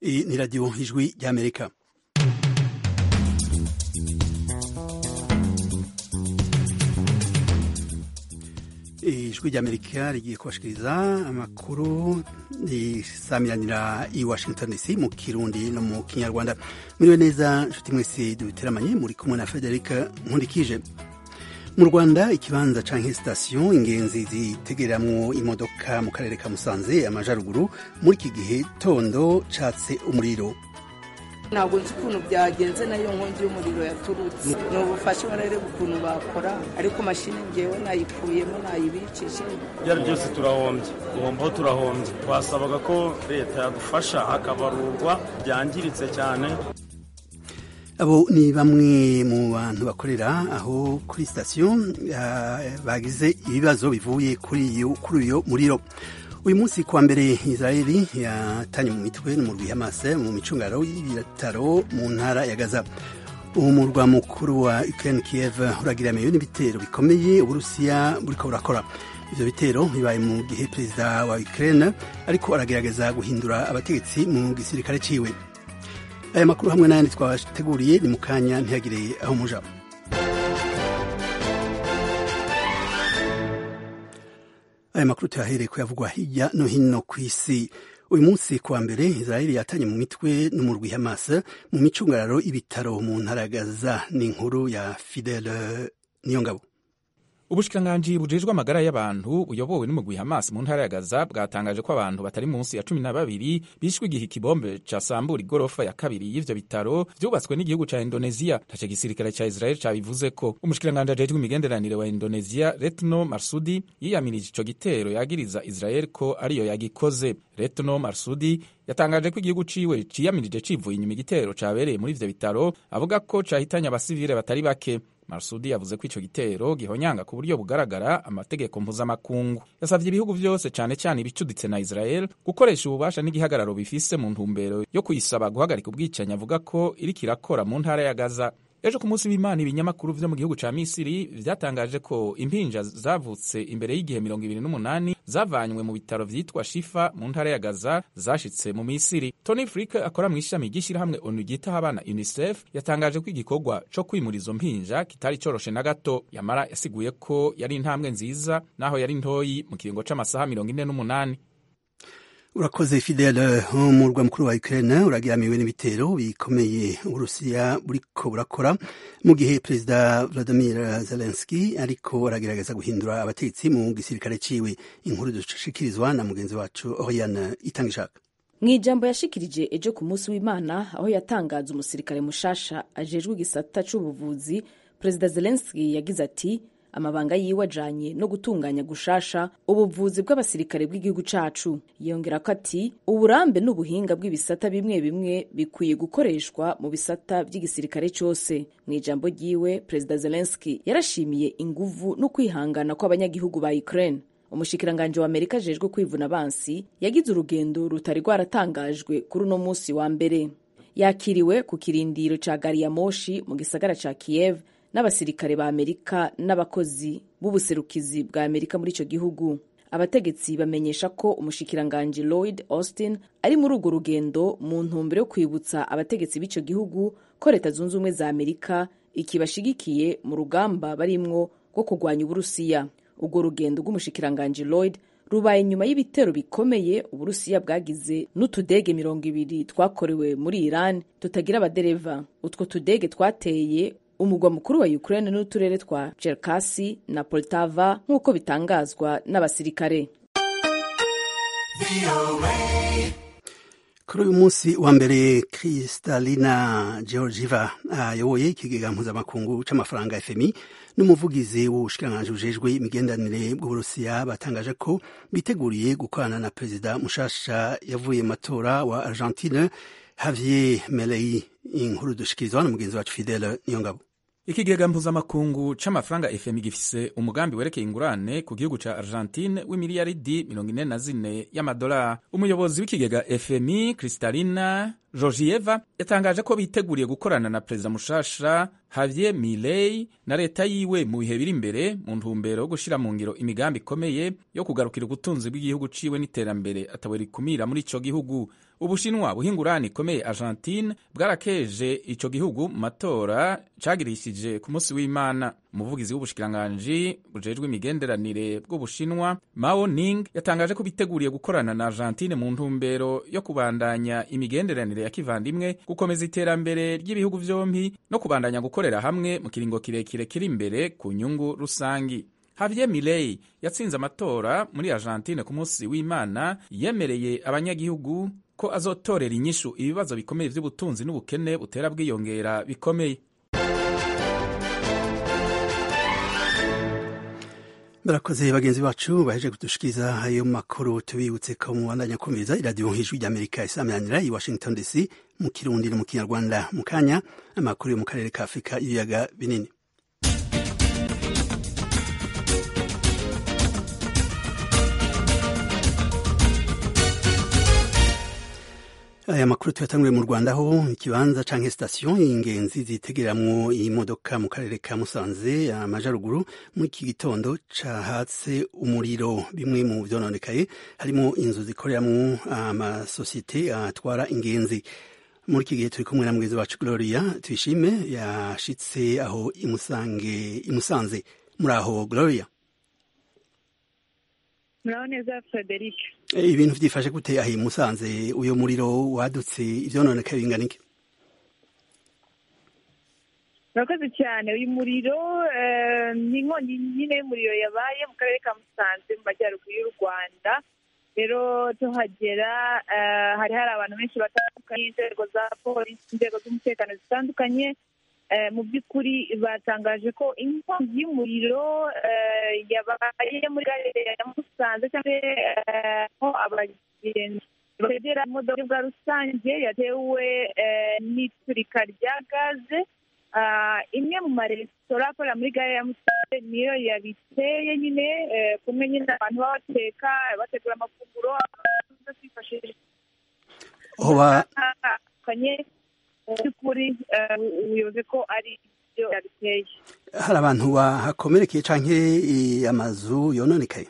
Iyi ni radiyo ijwi ry'amerika ijwi ry'amerika rigiye kubashikiriza amakuru risamiranira i washington dc mu kirundi no mu kinyarwanda muriwe neza nshuti mwese dubiteramanye muri kumwe na frederica nkundikije mu rwanda ikibanza canke sitasiyo ingenzi zitegereramwo imodoka mu karere ka musanze amajaruguru muri iki gihe tondo catse umuriro ntabwo nzi ukuntu byagenze nayo nkongi y'umuriro yaturutse ni ubufasha barareba ukuntu bakora ariko mashini ngewe nayikuyemo nayibikije ibyo ari byose turahombye guhombaho turahombye twasabaga ko leta yadufasha hakabarurwa byangiritse cyane abo ni bamwe mu bantu bakorera aho kuri sitasiyo bagize ibibazo bivuye kuri uyo muriro uyu munsi kuwa mbere israeli yatanye mu mitwe n'umurwi hamase mu micungaro y'ibitaro mu ntara ya gaza umurwa mukuru wa ukraine kiev uragiramiwe n'ibitero bikomeye uburusiya buriko burakora ivyo bitero bibaye mu gihe perezida wa ukraine ariko aragerageza guhindura abategetsi mu gisirikare ciwe aya makuru hamwe n'ayandi twabateguriye ni mu kanya ntihagire aho muja aya makuru tuyahereye kuyavugwa hirya no hino ku isi uyu munsi kuwa mbere israeli yatanye mu mitwe n'umurwi hamas mu micungararo y'ibitaro mu ntara ya gaza ni inkuru ya fidele niyongabo ubushikiranganji bujejwe amagara y'abantu buyobowe n'umugwi Hamas mu ntara ya Gaza bwatangaje ko abantu batari munsi ya cumi na babiri bishwe igihe ikibombe casambura igorofa ya kabiri y'ivyo bitaro vyubatswe n'igihugu ca Indonesia ntaco gisirikare ca Israel cabivuze ko umushikiranganji ajejwe imigenderanire wa Indonesia Retno Marsudi yiyamirije ico gitero yagiriza Israel ko ariyo yagikoze Retno Marsudi yatangaje ko igihugu ciwe ciyamirije civuye inyuma igitero cabereye muri ivyo bitaro avuga ko cahitanye abasivile batari bake Marsudi yavuze ko ico gitero gihonyanga ku buryo bugaragara amategeko mpuzamakungu yasavye ibihugu vyose cane cane ibicuditse na Israel gukoresha ububasha n'igihagararo bifise mu ntumbero yo kuyisaba guhagarika ubwicanyi avuga ko iriko irakora mu ntara ya Gaza ejo ku munsi w'imana ibinyamakuru vyo mu gihugu ca misiri vyatangaje ko impinja zavutse imbere y'igihe mirongo ibiri n'umunani zavanywe mu bitaro vyitwa shifa mu ntara ya gaza zashitse mu misiri tony frick akora mu ishami ry'ishirahamwe onu ryitaho abana unicef yatangaje ko igikorwa co kwimura izo mpinja kitari coroshe na gato yamara yasiguye ko yari intambwe nziza naho yari ntoyi mu kiringo c'amasaha mirongo ine n'umunani urakoze fidele umurwa mukuru wa ukraine uragiramiwe n'ibitero bikomeye uburusiya buriko burakora mu gihe perezida vladimir zelenski ariko aragerageza guhindura abategetsi mu gisirikare ciwe inkuru dushikirizwa na mugenzi wacu oriane itanga ishaka mu ijambo yashikirije ejo ku munsi w'imana aho yatangaza umusirikare mushasha ajejwe igisata c'ubuvuzi perezida zelenski yagize ati amabanga yiwe ajanye no gutunganya gushasha ubuvuzi bw'abasirikare bw'igihugu cacu yongera ko ati uburambe n'ubuhinga bw'ibisata bimwe bimwe bikwiye gukoreshwa mu bisata by'igisirikare cose mu ijambo ryiwe perezida zelenski yarashimiye inguvu no kwihangana kw'abanyagihugu ba ukraine umushikiranganji wa amerika ajejwe kwivuna abansi yagize urugendo rutari rwaratangajwe kuri uno munsi wa mbere yakiriwe ku kirindiro ca gari ya moshi mu gisagara ca kiev n'abasirikare ba amerika n'abakozi b'ubuserukizi bwa amerika muri ico gihugu abategetsi bamenyesha ko umushikiranganji lloyd austin ari muri urwo rugendo mu ntumbero yo kwibutsa abategetsi b'ico gihugu ko leta zunze ubumwe za amerika ikibashigikiye mu rugamba barimwo rwo kurwanya uburusiya urwo rugendo rw'umushikiranganji lloyd rubaye nyuma y'ibitero bikomeye uburusiya bwagize n'utudege mirongo ibiri twakorewe muri iran tutagira abadereva utwo tudege twateye umugwa mukuru wa Ukraine n'uturere twa Cherkasy na Poltava nk'uko bitangazwa n'abasirikare kuri uyu munsi wa mbere Kristalina Georgieva ayoboye ikigega mpuzamakungu c'amafaranga FMI n'umuvugizi w'ubushikiranganji bujejwe imigenderanire bw'uburusiya batangaje ko biteguriye gukorana na perezida mushasha yavuye mu matora wa Argentine Javier Milei inkuru dushikirizwa na mugenzi wacu Fidele Niyongabo ikigega mpuzamakungu c'amafaranga fmi gifise umugambi werekeye ingurane ku gihugu ca argentine w'imiliyaridi mirongo ine na zine y'amadolari umuyobozi w'ikigega fmi kristalina georgieva yatangaje ko biteguriye gukorana na perezida mushasha Javier Milei na leta yiwe mu bihe biri imbere mu ntumbero yo gushyira mu ngiro imigambi ikomeye yo kugarukira ubutunzi bw'igihugu ciwe n'iterambere atawe rikumira muri ico gihugu ubushinwa buhingurani ikomeye argentine bwarakeje ico gihugu mu matora cagirishije ku munsi w'imana umuvugizi w'ubushikiranganji bujejwe imigenderanire bw'ubushinwa mao ning yatangaje ko biteguriye gukorana na argentine mu ntumbero yo kubandanya imigenderanire ya kivandimwe gukomeza iterambere ry'ibihugu vyompi no kubandanya gukorera hamwe mu kiringo kirekire kiri imbere ku nyungu rusangi Javier Milei yatsinze amatora muri Argentine ku munsi w'Imana yemereye abanyagihugu ko azotorera inyishu ibibazo bikomeye by'ubutunzi n'ubukene butera bwiyongera bikomeye barakoze bagenzi bacu baheje kudushikiriza ayo makuru tubibutse ko mubandanya kumviriza iradiyo hejuru ry'amerika isamiranyira i washington dc mu kirundi no mu kinyarwanda mu kanya amakuru yo mu karere ka afurika y'ibiyaga binini aya makuru tuyatanguriye mu rwanda aho ikibanza canke sitasiyo y'ingenzi zitegereramwo imodoka mu karere ka musanze amajaruguru muri iki gitondo cahatse umuriro bimwe mu vyononekaye harimo inzu zikoreramwo amasosiyete atwara ingenzi muri iki gihe turi kumwe na mugenzi wacu gloria tuyishime yashitse aho imusange imusanze muri aho gloria muraho neza frederic ibintu byifashe gute aho musanze uyo muriro wadutse ivyononekaye bingana iki murakoze cyane uyu muriro ni inkongi nyine y'umuriro yabaye mu karere ka musanze mu majyaruguru y'u rwanda rero tuhagera hari hari abantu benshi batandukanye inzego za polisi inzego z'umutekano zitandukanye mu by'ukuri batangaje ko inkongi y'umuriro yabaye muri gare ya musanze cyangwa aho abagenzi bagera imodoka bwa rusange yatewe n'iturika rya gaze imwe mu maresitora akorera muri gare ya musanze niyo yabiteye nyine kumwe nyine abantu baba bateka bategura amafunguro kwifashisha by'ukuri ubuyobozi ko ari byo yabiteye hari abantu bahakomerekeye canke amazu yononekaye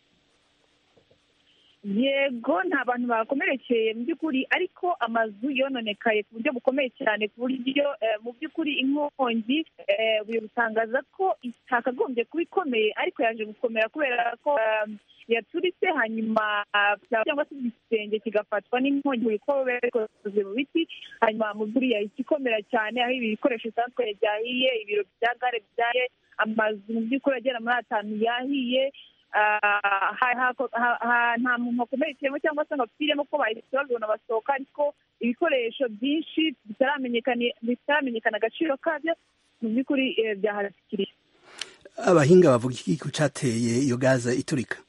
yego nta bantu bakomerekeye mu by'ukuri ariko amazu yononekaye ku buryo bukomeye cyane ku buryo mu by'ukuri inkongi ubuyobozi butangaza ko itakagombye kuba ikomeye ariko yaje gukomera kubera ko yaturitse hanyuma cyangwa se igisenge kigafatwa n'inkongi kuko bikoze mu biti hanyuma mu by'ukuri yahita ikomera cyane aho ibi bikoresho bitandukanye byahiye ibiro bya gare byahiye amazu mu by'ukuri agera muri atanu yahiye nta muntu wakomerekeyemo cyangwa se ngo apfiremo ko bahise babibona basohoka ariko ibikoresho byinshi bitaramenyekana agaciro kabyo mu by'ukuri byahatikiriye abahinga bavuga iki ku cyateye iyo gaza iturika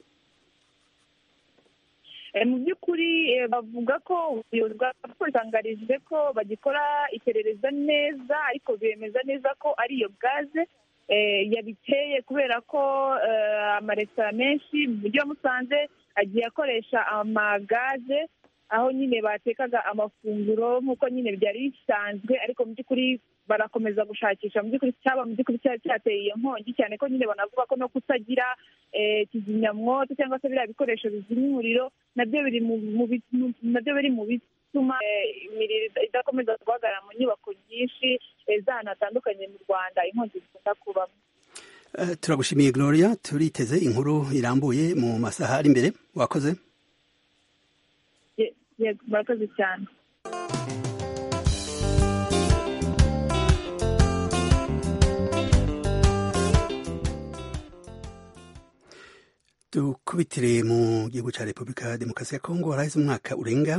mu by'ukuri bavuga ko ubuyobozi bwa polisi butangarije ko bagikora iperereza neza ariko bemeza neza ko ari iyo gaze yabiteye kubera ko amaresitora menshi mu mujyi wa musanze agiye akoresha amagaze aho nyine batekaga amafunguro nk'uko nyine byari bisanzwe ariko mu by'ukuri barakomeza gushakisha mu by'ukuri cyaba mu by'ukuri cyari cyateye iyo nkongi cyane ko nyine banavuga ko no kutagira kizimyamwoto cyangwa se biriya bikoresho bizimya umuriro nabyo biri nabyo biri mu bituma imiriro idakomeza guhagarara mu nyubako nyinshi z'ahantu hatandukanye mu rwanda inkongi zikunda kubamo turagushimiye gloria turiteze inkuru irambuye mu masaha ari imbere wakoze murakoze cyane dukubitire mu gihugu cya repubulika ya demokarasi ya kongo haraheze umwaka urenga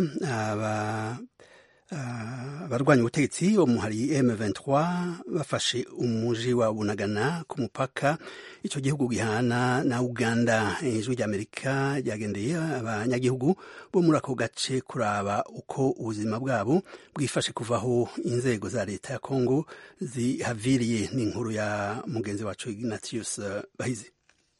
abarwanya ubutegetsi bo muhari M23 bafashe umuji wa Bunagana ku mupaka icyo gihugu gihana na Uganda ijwi ry'Amerika ryagendeye abanyagihugu bo muri ako gace kuraba uko ubuzima bwabo bwifashe kuvaho inzego za leta ya Kongo zihaviriye n'inkuru ya mugenzi wacu Ignatius Bahizi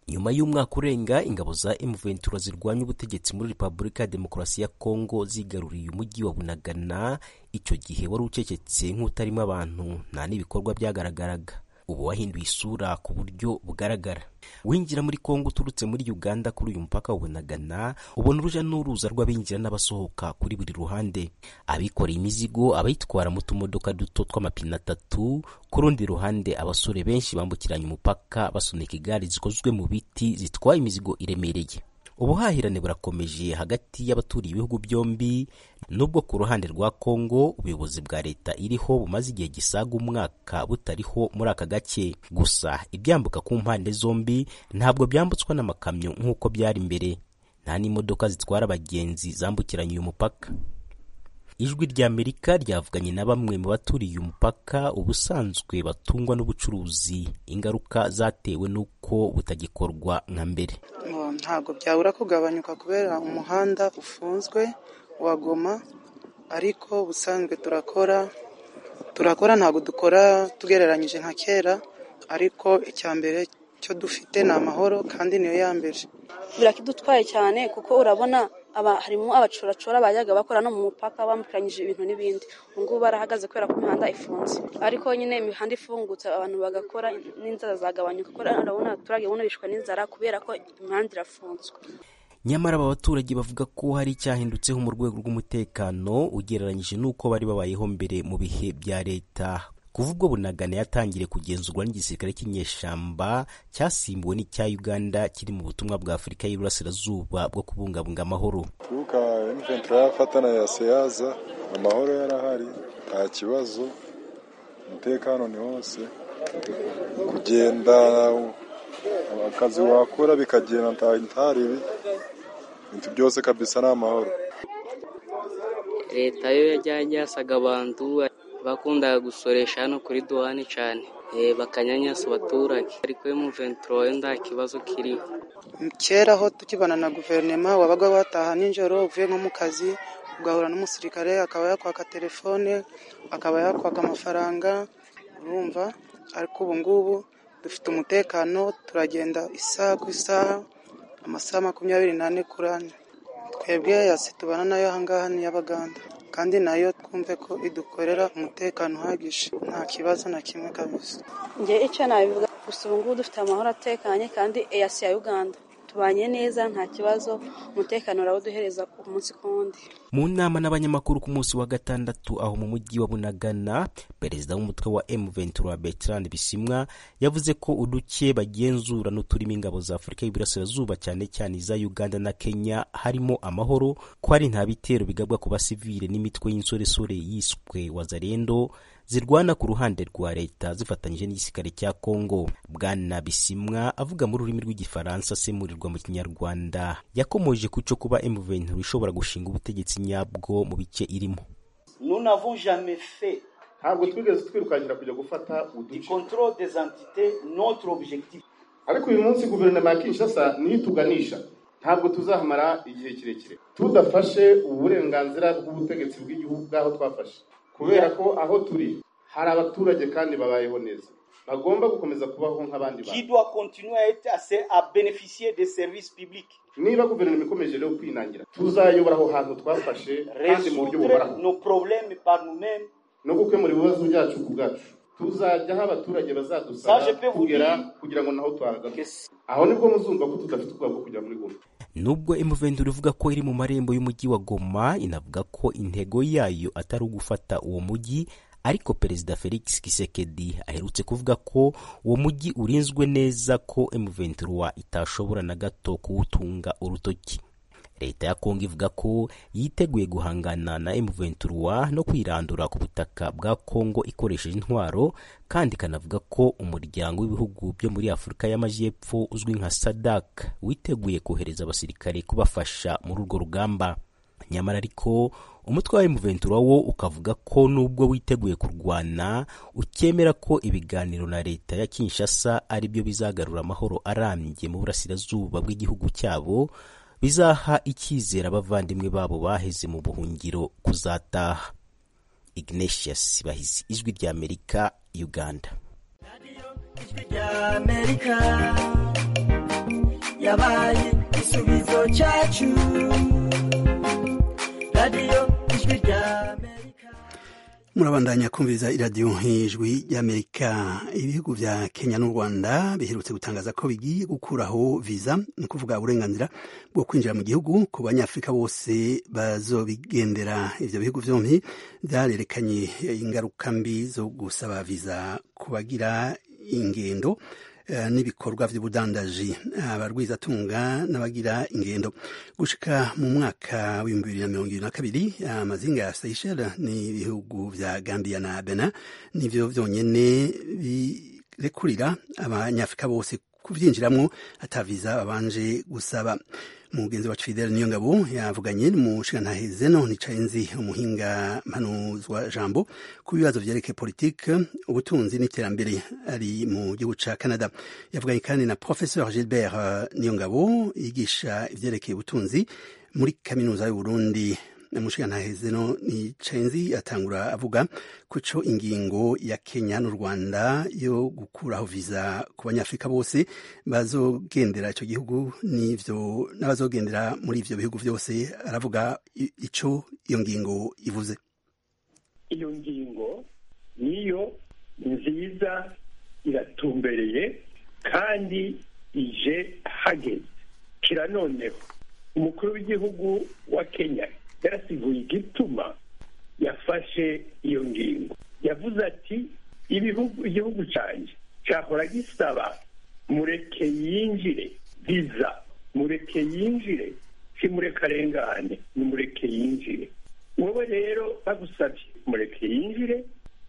nyuma y'umwaka urenga ingabo za M23 zirwanya ubutegetsi muri Repubulika ya Demokarasi ya Kongo zigaruriye umujyi wa Bunagana icyo gihe wari ucecetse nk'utarimo abantu nta n'ibikorwa byagaragaraga ubu wahinduye isura ku buryo bugaragara winjira muri kongo uturutse muri uganda kuri uyu mupaka wa bunagana ubona uruja n'uruza rw'abinjira n'abasohoka kuri buri ruhande abikoreye imizigo abayitwara mu tumodoka duto tw'amapine atatu ku rundi ruhande abasore benshi bambukiranya umupaka basunika igare zikozwe mu biti zitwaye imizigo iremereye ubuhahirane burakomeje hagati y'abaturiye ibihugu byombi nubwo ku ruhande rwa kongo ubuyobozi bwa leta iriho bumaze igihe gisaga umwaka butariho muri aka gace gusa ibyambuka ku mpande zombi ntabwo byambutswa n'amakamyo nk'uko byari mbere nta n'imodoka zitwara abagenzi zambukiranya uyu mupaka ijwi ry'amerika ryavuganye na bamwe mu baturiye umupaka ubusanzwe batungwa n'ubucuruzi ingaruka zatewe n'uko butagikorwa nka mbere ntabwo byabura kugabanyuka kubera umuhanda ufunzwe wa goma ariko ubusanzwe turakora turakora ntabwo dukora tugereranyije nka kera ariko icya mbere cyo dufite ni amahoro kandi niyo ya mbere birakidutwaye cyane kuko urabona aba harimo abacoracora bajyaga bakora no mu mupaka bambukiranyije ibintu n'ibindi ubu ngubu barahagaze kubera ko imihanda ifunze ariko nyine imihanda ifungutse abantu bagakora n'inzara zagabanyuka kuko urabona abaturage buno bishwe n'inzara kubera ko imihanda irafunzwe nyamara aba baturage bavuga ko hari icyahindutseho mu rwego rw'umutekano ugereranyije n'uko bari babayeho mbere mu bihe bya leta kuva ubwo bunagana yatangiriye kugenzurwa n'igisirikare cy'inyeshyamba cyasimbuwe n'icya uganda kiri mu butumwa bwa afurika y'iburasirazuba bwo kubungabunga amahoro kuvuga imventura yafatana ya seyaza amahoro yarahari nta kibazo umutekano ni hose kugenda akazi wakora bikagenda ntaribi ibintu byose kabisa ni amahoro leta yo yajyanye yasaga abantu bakundaga gusoresha hano kuri duwani cyane bakanyanyasa abaturage ariko yo mu venturo nta kibazo kiriho kera aho tukibana na guverinoma wabaga wataha nijoro uvuye nko mu kazi ugahura n'umusirikare akaba yakwaka telefone akaba yakwaka amafaranga urumva ariko ubu ngubu dufite umutekano turagenda isaha ku isaha amasaha makumyabiri n'ane kuri ane twebwe yasi tubana nayo ahangaha ni iy'abaganda kandi nayo twumve ko idukorera umutekano uhagije nta kibazo na kimwe kabisa njye icyo nabivuga gusa ubu ngubu dufite amahoro atekanye kandi eyasi ya uganda tubanye neza nta kibazo umutekano urawuduhereza umunsi ku wundi mu nama n'abanyamakuru ku munsi wa gatandatu aho mu mujyi wa bunagana perezida w'umutwe wa M23 Bertrand Bisimwa yavuze ko uduke bagenzura n'uturimo ingabo za Afurika y'Iburasirazuba cyane cyane iza Uganda na Kenya harimo amahoro ko hari nta bitero bigabwa ku basivile n'imitwe y'insoresore yiswe Wazalendo zirwana ku ruhande rwa leta zifatanyije n'igisirikare cya Kongo. Bwana Bisimwa avuga mu rurimi rw'igifaransa asemurirwa mu kinyarwanda yakomoje ku cyo kuba M23 ishobora gushinga ubutegetsi nyabwo mu bice irimo. Nous n'avons jamais fait ntabwo twigeze twirukankira kujya gufata uduce contrôle des entités notre objectif ariko uyu munsi guverinoma ya Kinshasa niyo ituganisha ntabwo tuzahamara igihe kirekire tudafashe uburenganzira bw'ubutegetsi bw'igihugu bw'aho twafashe kubera ko aho turi hari abaturage kandi babayeho neza bagomba gukomeza kubaho nk'abandi qui doit continuer à être assez à bénéficier des services publics niba guverinoma ikomeje rero kwinangira tuzayobora aho hantu twafashe kandi mu buryo buhoraho nos problèmes par nous-mêmes no gukemura ibibazo byacu ku bwacu tuzajya aho abaturage bazadusaba kugera kugira ngo naho tuhagaze aho nibwo muzumva ko tudafite ubwoba bwo kujya muri goma nubwo M23 ivuga ko iri mu marembo y'umujyi wa Goma inavuga ko intego yayo atari ugufata uwo mujyi ariko perezida Felix Tshisekedi aherutse kuvuga ko uwo mujyi urinzwe neza ko M23 itashobora na gato kuwutunga urutoki leta ya Kongo ivuga ko yiteguye guhangana na M23 no kwirandura ku butaka bwa Kongo ikoresheje intwaro kandi ikanavuga ko umuryango w'ibihugu byo muri Afurika y'Amajyepfo uzwi nka SADC witeguye kohereza abasirikare kubafasha muri urwo rugamba nyamara ariko umutwe wa M23 wo ukavuga ko nubwo witeguye kurwana ukemera ko ibiganiro na leta ya Kinshasa ari byo bizagarura amahoro arambye mu burasirazuba bw'igihugu cyabo bizaha icyizere abavandimwe babo baheze mu buhungiro kuzataha ignatius bahizi ijwi ry'amerika uganda ijwi ry'amerika yabaye igisubizo cyacu radiyo ijwi rya murabandanya kumviriza iradiyo nk'ijwi ry'amerika ibihugu vya kenya n'u rwanda biherutse gutangaza ko bigiye gukuraho viza ni ukuvuga uburenganzira bwo kwinjira mu gihugu ku banyafurika bose bazobigendera ivyo bihugu vyompi vyarerekanye ingaruka mbi zo gusaba viza ku bagira ingendo n'ibikorwa by'ubudandaji abarwizatunga n'abagira ingendo gushika mu mwaka w'ibihumbi bibiri na mirongo ibiri na kabiri amazinga ya Seychelles n'ibihugu vya Gambia na Benin nivyo vyonyene birekurira abanyafrika bose kuvyinjiramwo ataviza babanje gusaba umugenzi wacu Fidel Niyongabo yavuganye n'umushingantahe Zeno Nicayenzi umuhinga mpanuzwa jambo ku bibazo vyerekeye politike ubutunzi n'iterambere ari mu gihugu ca Canada yavuganye kandi na Professeur Gilbert Niyongabo yigisha ivyerekeye ubutunzi muri kaminuza y'u Burundi umushingantahe Zeno Nicayenzi atangura avuga kuco ingingo ya Kenya n'u Rwanda yo gukuraho viza ku banyafrika bose bazogendera ico gihugu n'ivyo n'abazogendera muri ivyo bihugu vyose aravuga ico iyo ngingo ivuze iyo ngingo niyo nziza iratumbereye kandi ije hageze kira noneho umukuru w'igihugu wa Kenya yarasiguye igituma yafashe iyo ngingo yavuze ati ibihugu igihugu cyanjye cyahora gisaba mureke yinjire viza mureke yinjire si mureke arengane ni mureke yinjire wowe rero bagusabye mureke yinjire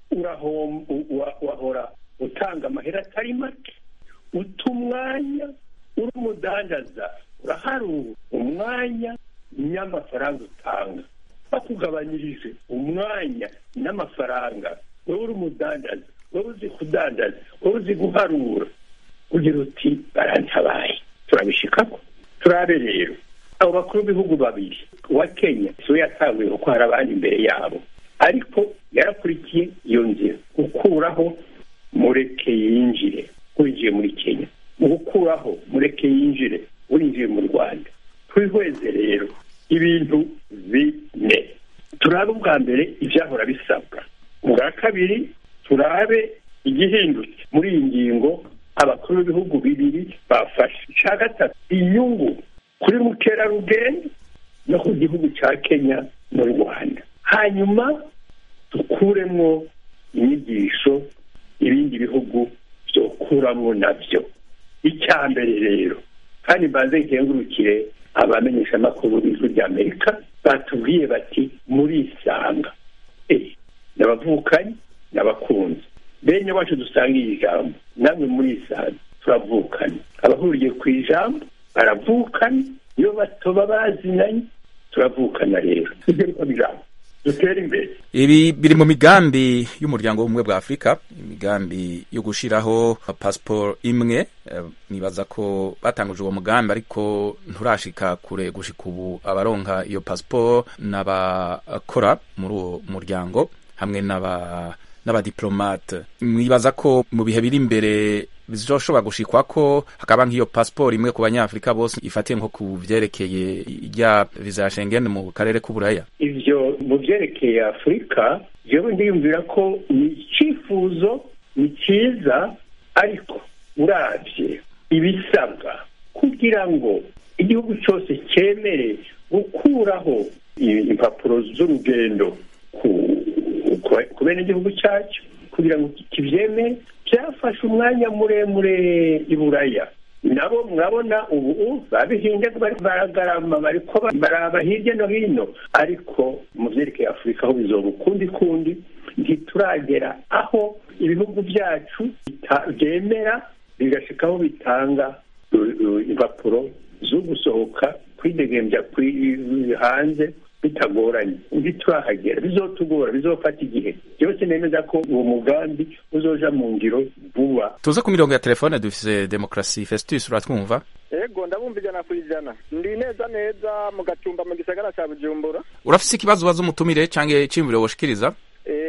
wahora utanga amahera atari make uta umwanya uri umudandaza uraharura umwanya n'amafaranga utanga bakugabanyirije umwanya n'amafaranga wowe uri umudandaza wowe uzi kudandaza wowe uzi guharura ugira uti barantabaye turabishikako turabe rero abo bakuru b'ibihugu babiri uwa kenya siwe yatanguye kuko hari abandi imbere yabo ariko yarakurikiye iyo nzira gukuraho mureke yinjire winjiye muri kenya mu gukuraho mureke yinjire winjiye mu rwanda twihweze rero ibintu bine turabe ubwa mbere ibyahora bisabwa ubwa kabiri turabe igihindutse muri iyi ngingo abakuru b'ibihugu bibiri bafashe icya gatatu inyungu kuri mukerarugendo no ku gihugu cya kenya n'u rwanda hanyuma dukuremo inyigisho ibindi bihugu byokuramo nabyo icya mbere rero kandi mbanze nkengurukire abamenyeshamakuru b'ijwi ry'amerika batubwiye bati murisanga n'abavukanyi n'abakunzi bene wacu dusangiye ijambo namwe murisanga turavukana abahuriye ku ijambo baravukana iyo batoba bazinanye turavukana rero ibyo ariko bijambo dutere imbere ibi biri mu migambi y'umuryango w'ubumwe bwa afurika imigambi yo gushiraho pasiporo imwe nibaza ko batanguje uwo mugambi ariko nturashika kure gushika ubu abaronka iyo pasiporo n'abakora muri uwo muryango hamwe n'aba n'abadiplomate mwibaza ko mu bihe biri imbere bizoshobora gushikwa ko hakaba nk'iyo pasiporo imwe ku banyafurika bose ifatiye nko ku vyerekeye rya viza ya Schengen mu karere k'uburaya ivyo mu vyerekeye afurika jewe ndiyumvira ko ni icifuzo ni ciza ariko uravye ibisabwa kugira ngo igihugu cyose cyemere gukuraho impapuro z'urugendo ku bene igihugu cyacyo kugira ngo kibyemere byafashe umwanya muremure i buraya nabo murabona ubu babihinze baragarama bariko baraba hirya no hino ariko mu vyerekeye afurika aho bizoba ukundi kundi ntituragera aho ibihugu byacu byemera bigashikaho bitanga impapuro zo gusohoka kwidegembya hanze bitagoranye ntiturahagera bizotugora bizofata igihe byose nemeza ko uwo mugambi uzoja mu ngiro vuba tuze ku mirongo ya telefone dufise demokarasi festus uratwumva ego ndabumva ijana ku ijana ndi neza neza mu gatumba mu gisagara ca bujumbura urafise ikibazo ubaza umutumire canke iciyumviro woshikiriza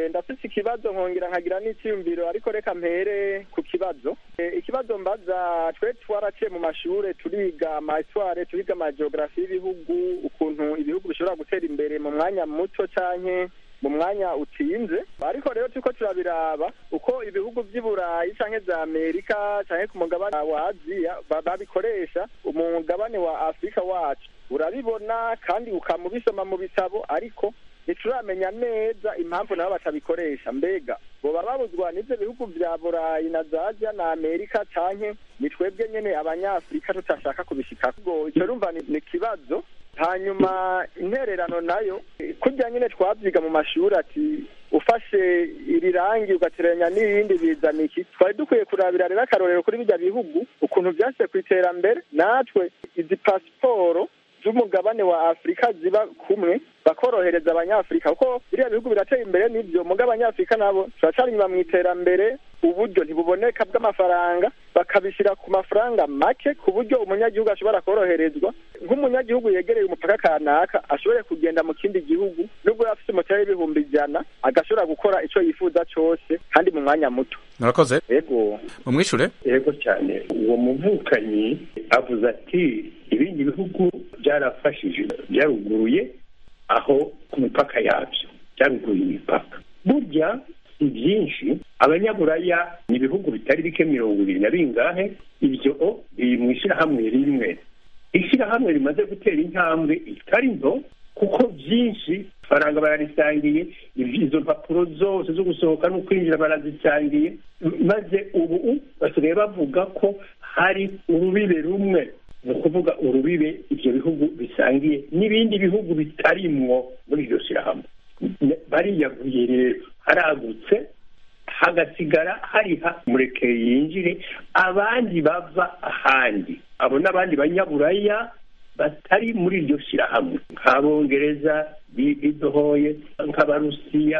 Eh, ndafise ikibazo nkongera nkagira n'icyiyumviro ariko reka mpere ku kibazo Eh, ikibazo mbaza twe twaraciye mu mashure turiga amasware turiga amageografi y'ibihugu ukuntu ibihugu bishobora gutera imbere mu mwanya muto canke mu mwanya utinze ariko rero turiko turabiraba uko ibihugu vy'i burayi canke vya amerika canke ku mugabane wa aziya ba- babikoresha umugabane wa afurika wacu urabibona kandi ukamubisoma mu bitabo ariko ntituramenya neza impamvu nabo batabikoresha mbega boba babuzwa n'ivyo bihugu vya burayi na za aziya na amerika canke ni twebwe nyene abanyafurika tutashaka kubishikako ubwo ico rumva ni ni ikibazo hanyuma intererano nayo kurya nyine twabyiga mu mashuri ati ufashe iri rangi ugateranya n'irindi bizana iki twari dukwiye kurabira rero akarorero kuri bijya bihugu ukuntu byashyize ku iterambere natwe izi pasiporo z'umugabane wa afurika ziba kumwe bakorohereza abanyafurika kuko biriya bihugu birateye imbere n'ibyo muga abanyafurika nabo turacari inyuma mu iterambere uburyo ntibuboneka bw'amafaranga bakabishyira ku mafaranga make ku buryo umunyagihugu ashobora koroherezwa nk'umunyagihugu yegereye umupaka kanaka ashobore kugenda mu kindi gihugu nubwo yaba afite umutari w'ibihumbi ijana agashobora gukora icyo yifuza cyose kandi mu mwanya muto murakoze yego mumwishure yego cyane uwo muvukanyi avuze ati ibindi bihugu byarafashije byaruguruye aho ku mipaka yabyo byaruguruye imipaka burya si byinshi abanyaburaya ni ibihugu bitari bike mirongo ibiri na bingahe ibyo biri mu ishyirahamwe rimwe ishyirahamwe rimaze gutera intambwe itari nto kuko byinshi faranga bararisangiye izo mpapuro zose zo gusohoka no kwinjira barazisangiye maze ubu basigaye bavuga ko hari urubibe rumwe ni ukuvuga urubibe ibyo bihugu bisangiye n'ibindi bihugu bitarimwo muri iryo shyirahamwe bariyaguye rero haragutse hagasigara hariha mureke yinjire abandi bava ahandi abo n'abandi banyaburaya batari muri iryo shyirahamwe nk'abongereza bidohoye nk'abarusiya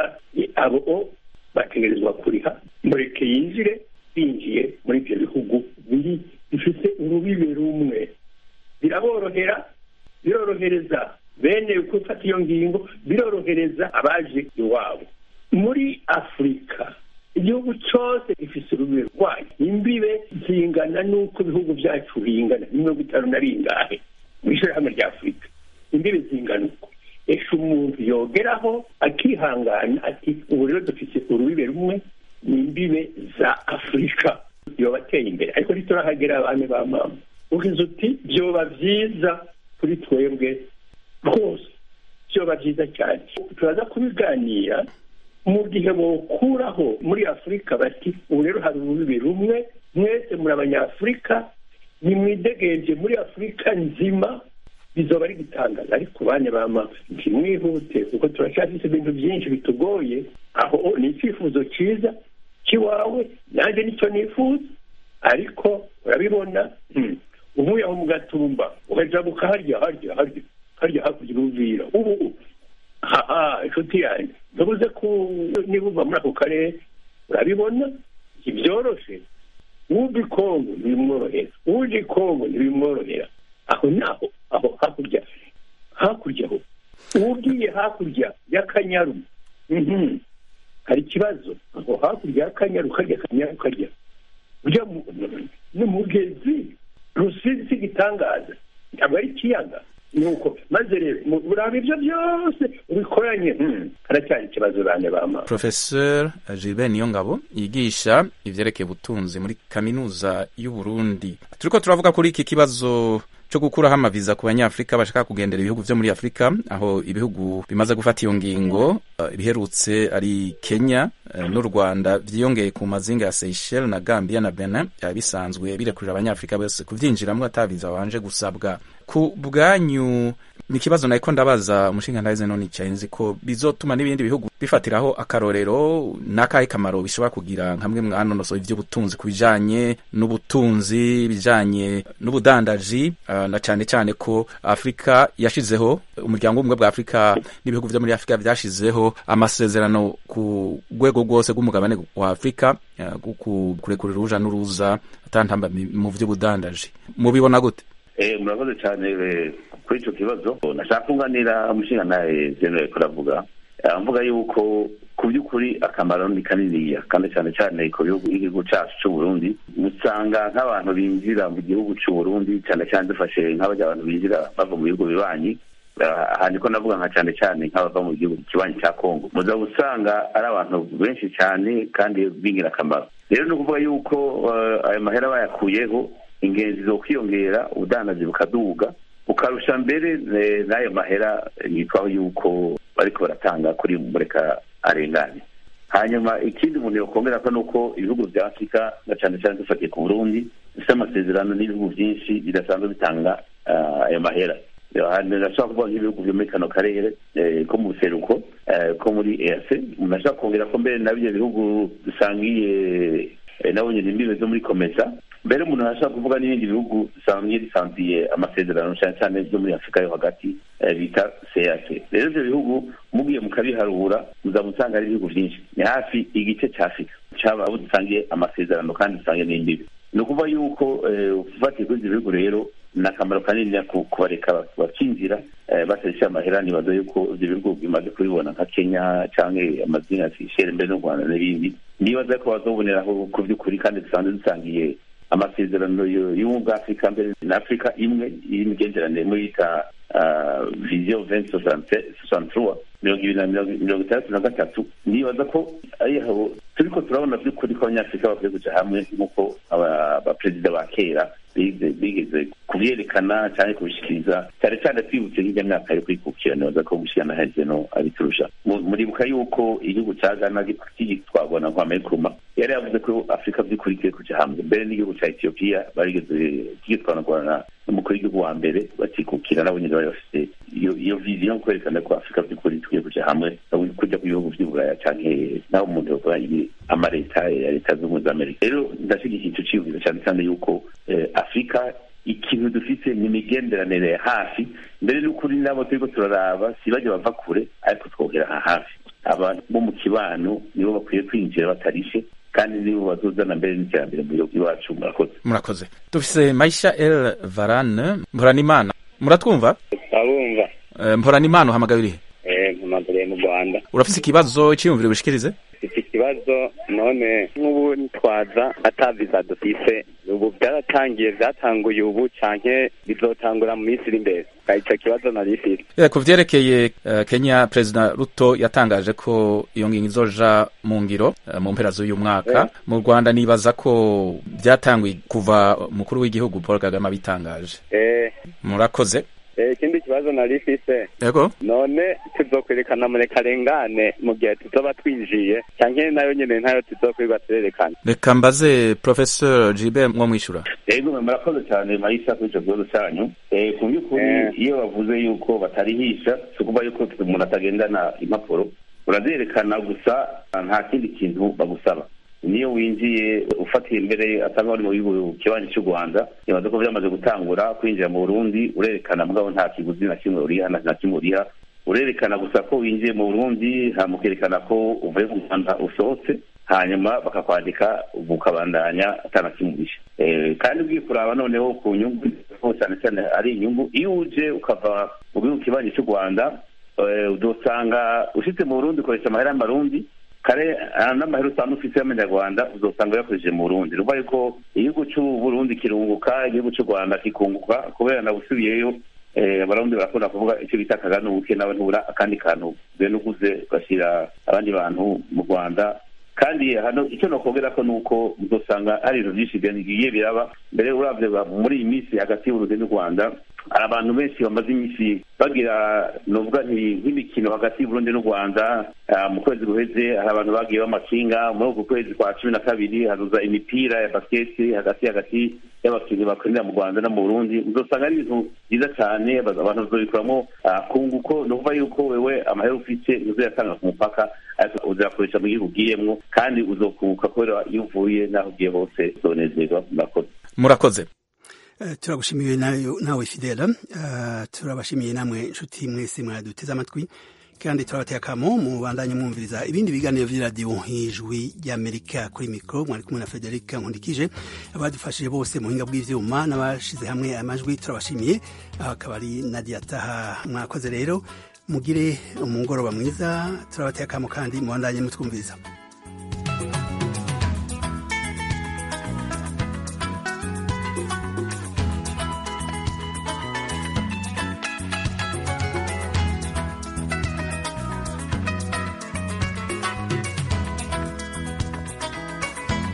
abo bategerezwa kuriha mureke yinjire binjiye muri ibyo bihugu biri bifite urubibe rumwe biraborohera birorohereza bene gufata iyo ngingo birorohereza abaje iwabo muri afurika igihugu cyose gifite urubibe rwayo imbibe zingana n'uko ibihugu byacu bingana ni mirongo itanu na ringahe mu ishyirahamwe rya afurika imbibe zingana uko esha umuntu yogeraho akihangana ati ubu rero dufite urubibe rumwe ni imbibe za afurika yoba ateye imbere ariko ntiturahagera abantu ba mama ugize uti byoba byiza kuri twebwe rwose byoba byiza cyane turaza kubiganira mu gihe bawukuraho muri afurika bati ubu rero hari urubibi rumwe mwese muri abanyafurika nimwidegenje muri afurika nzima bizoba ari gutangaza ariko bane bama ntimwihute kuko turacyafite ibintu byinshi bitugoye aho ni icyifuzo cyiza cy'iwawe nanjye nicyo nifuza ariko urabibona uvuye aho mu gatumba ukajabuka harya harya harya harya hakurya uruvira ubu haha inshuti yanjye ntubuze ko niba uva muri ako karere urabibona ntibyoroshe uwuva ikongo ntibimworohera uwuje ikongo ntibimworohera aho naho aho hakurya hakurya aho ugiye hakurya y'akanyaru hari ikibazo aho hakurya y'akanyaru karya akanyaru karya ujya n'umugezi rusizi igitangaza ntabwo ari ikiyaga nuko maze rero uraba ibyo byose ubikoranye haracyari ikibazo bane bama professeur gilbert niyongabo yigisha ivyerekeye ubutunzi muri kaminuza y'u burundi turiko turavuga kuri iki kibazo cyo gukuraho amaviza ku banyafurika bashaka kugendera ibihugu vyo muri afurika aho ibihugu bimaze gufata iyo ngingo ibiherutse uh, ari kenya uh, n'u rwanda vyiyongeye ku mazinga ya seychelles na gambia na benin byaba bisanzwe birekurira abanyafurika bose kuvyinjiramwo ataviza babanje gusabwa ku bwanyu ni ikibazo nariko ndabaza umushinga ndahize none icaye nzi ko bizotuma n'ibindi bihugu bifatiraho akarorero n'akahe kamaro bishobora kugira nkamwe mwanonosoye ivy'ubutunzi ku bijanye n'ubutunzi bijanye n'ubudandaji uh, na cane cane ko afurika yashizeho umuryango w'ubumwe bwa afurika n'ibihugu vyo muri afurika vyashizeho amasezerano ku rwego rwose rw'umugabane wa afurika uh, kurekurira uruja n'uruza atantamba mu vy'ubudandaji mubibona gute murakoze cyane kuri icyo kibazo nashaka kunganira umushinga nawe zemewe kuravuga mvuga yuko ku by'ukuri akamaro ni kaniniya kandi cyane cyane ku bihugu igihugu cyacu cy'u Burundi usanga nk'abantu binjira mu gihugu cy'u Burundi cyane cyane dufashe nk'abajya abantu binjira bava mu bihugu bibanyi aha niko navuga nka cyane cyane nk'abava mu gihugu kibanyi cya kongo muza usanga ari abantu benshi cyane kandi b'ingirakamaro rero ni ukuvuga yuko ayo mahera bayakuyeho ingenzi zo kwiyongera ubudandazi bukaduga bukarusha mbere n'ayo mahera yitwaho yuko bariko baratanga kuri mureka arengane hanyuma ikindi umuntu yakongera ko ni uko ibihugu bya afurika na cyane cyane dufatiye ku burundi bifite amasezerano n'ibihugu byinshi bidasanzwe bitanga ayo mahera ndashobora kuvuga nk'ibihugu byo muri kano karere ko mu buseruko ko muri eac umuntu ashobora kongera ko mbere na bino bihugu dusangiye nabo nyine imbibe zo muri komesa mbere umuntu arashobora kuvuga n'ibindi bihugu bisanzwe bisanziye amasezerano cyane cyane byo muri afurika yo hagati bita cac rero ibyo bihugu mugiye mukabiharura muzaba usanga ari ibihugu byinshi ni hafi igice cya afurika cyaba abo dusangiye amasezerano kandi dusangiye n'imbibe ni ukuvuga yuko ufatiye kuri ibyo bihugu rero ni akamaro kanini kubareka bakinjira batarisha amahera nibaza yuko ibyo bihugu bimaze kubibona nka kenya cyangwa amazina ya seychelles mbere n'u rwanda n'ibindi nibaza ko bazoboneraho ku by'ukuri kandi dusanzwe dusangiye amasezerano y'ubumwe bwa afurika mbere na afurika imwe y'imigenderanire muri yita viziyo venti sosanturuwa mirongo ibiri na mirongo itandatu na gatatu nibaza ko ari aho turiko turabona by'ukuri ko abanyafurika bakwiye kuja hamwe nk'uko abaperezida ba kera bigeze kubyerekana cyangwa kubishikiriza cyane cyane twibutse nk'ijya myaka yo kwikukira nibaza ko gushikana heze no abiturusha muribuka yuko igihugu cya ghana kigitwarwa na kwame nkrumah yari yavuze ko afurika by'ukuri ikwiye kuja hamwe mbere n'igihugu cya etiyopiya barigeze kigitwarwa na n'umukuru w'igihugu wa mbere bakikukira nabo nyine bari bafite iyo viziyo yo kwerekana ko afurika by'ukuri tukwiye kuja hamwe kujya ku bihugu by'uburaya canke naho umuntu yovuga amaleta ya leta z'ubumwe za amerika rero ndashyigikiye icyo cyiyumviro cyane cyane yuko afurika ikintu dufite ni imigenderanire ya hafi mbere n'ukuri nabo turiko turaraba si bajya bava kure ariko twogera aha hafi abantu bo mu kibano nibo bakwiye kwinjira batarishe kandi nibo bazozana mbere n'iterambere mu gihugu iwacu murakoze murakoze dufise maisha el varane mporanimana muratwumva abumva mporanimana uhamagaye urihe mpamagariye mu rwanda urafise ikibazo cyiyumviro bishikirize mfite ikibazo none nk'ubu twaza ataviza dufise ubu byaratangiye byatanguye ubu canke bizotangura mu minsi iri imbere ico kibazo nari ifite ku vyerekeye uh, kenya perezida ruto yatangaje ko iyo ngingo izoja mu ngiro uh, mu mpera z'uyu mwaka yeah. mu rwanda nibaza ko byatanguye kuva umukuru w'igihugu paul kagame abitangaje eh. murakoze ikindi kibazo nari ifise yego none tuzokwerekana murekarengane mu gihe tuzoba twinjiye canke nayo nyene ntayo tuzokwirirwa turerekana reka mbaze professeur jibe mwo mwishura yego murakoze cyane marisa kuri ico kibazo cyanyu ku by'ukuri iyo bavuze yuko batarihisha si ukuvuga yuko umuntu atagendana impapuro urazerekana gusa nta kindi kintu bagusaba niyo winjiye ufatiye imbere asanga wari mu gihugu kibanyi cy'u rwanda nibaza ko byamaze gutangura kwinjira mu burundi urerekana mugabo nta kiguzi na kimwe uriha na kimwe uriha urerekana gusa ko winjiye mu burundi hamukerekana ko uvuye mu rwanda usohotse hanyuma bakakwandika bukabandanya atanakimurisha kandi ugiye kuraba noneho ku nyungu cyane cyane ari inyungu iyo uje ukava mu gihugu kibanyi cy'u rwanda udusanga ushyitse mu burundi ukoresha amahera y'amarundi kare n'amahera usanga ufite y'amanyarwanda uzosanga uyakoresheje mu burundi ni ukuvuga yuko igihugu cy'u burundi kirunguka igihugu cy'u rwanda kikunguka kubera nawe usubiyeyo abarundi barakunda kuvuga icyo bita akaganuke nawe ntubura akandi kantu bene uguze ugashyira abandi bantu mu rwanda kandi hano icyo nokongera ko ni uko uzosanga hari ibintu byinshi bigiye biraba mbere urabye muri iyi minsi hagati y'uburundi n'u rwanda hari abantu benshi bamaze iminsi bagira nuvuga nk'imikino hagati y'uburundi n'u rwanda mu kwezi guheze hari abantu bagiye b'amakinga muri uku kwezi kwa cumi na kabiri hazuza imipira ya basiketi hagati hagati y'abakinnyi bakorera mu rwanda no mu burundi uzosanga ari ibintu byiza cyane abantu bazobikuramo kunguko ni ukuvuga yuko wewe amahera ufite uzayatanga ku mupaka ariko uzayakoresha mu gihugu ugiyemwo kandi uzokunguka kubera iyo uvuye n'aho ugiye hose uzonezerwa murakoze murakoze turagushimiye nawe fidela turabashimiye namwe inshuti mwese mwaduteze amatwi kandi turabateye akamo mu bandanye mwumviriza ibindi biganiro vy'iradiyo nk'ijwi ry'amerika kuri mikoro mwari kumwe na frederica nkundikije abadufashije bose mu buhinga bw'ivyuma n'abashize hamwe amajwi turabashimiye aho akaba ari nadia taha mwakoze rero mugire umugoroba mwiza turabateye akamo kandi mubandanye mutwumviriza